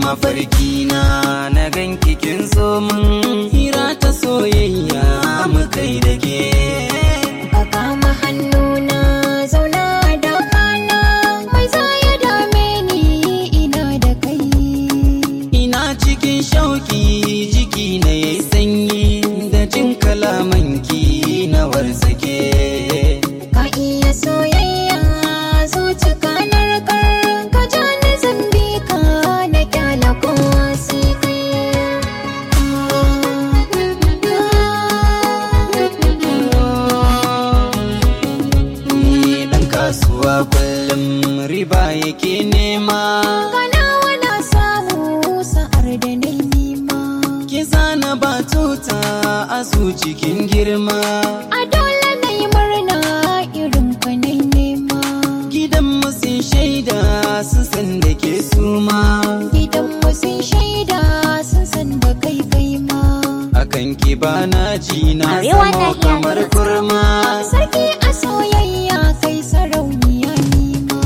mafarki na na ganki kin zo min hira ta soyayya mu kai da ke Ka kama hannuna zauna da kana mai za ya dame ni ina da kai. ina cikin shauki jiki na yayi sanyi da jin kalamanki na warsake Ka iya soyayya zuci kanar kar ka ja ni zambi ka na kyala kowa sai kai. ni dan kasuwa kullum riba yake nema Kana wana samu sa'ar da na nima. ki zana batuta a su cikin girma A dole na yi murna irin ka na nema. gidan sun shaida sun san da ke suma Gidanmu sun shaida sun san da kai kai ma. akan ki bana ji na Arewa zama Nahiya kamar News. kurma Sarki a soyayya kai sarauniya nima.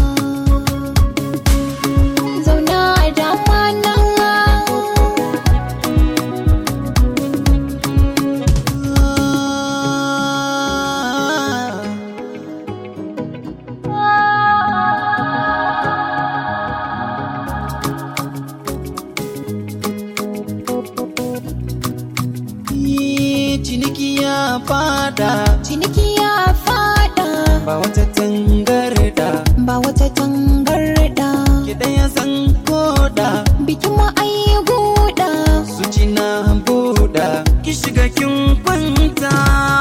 Zauna a dama na. Yi ciniki ya fada Ciniki ya fada ba wata tangarda ba wata tangarda. ki ɗaya san koda Bikin mu ai guda. su ci na buɗa ki shiga kin kwanta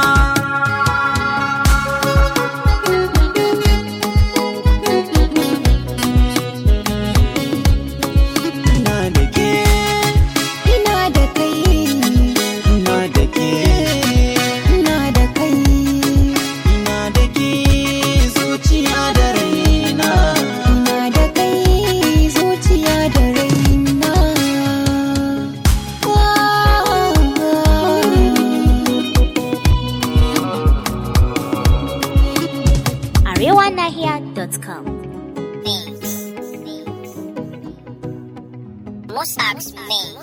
ina da ke Ina da kai. ina da ke Ina da kai. ina da ke zuciya da raina Ina da kai zuciya da raina. arewanahiya.com. Musab's name.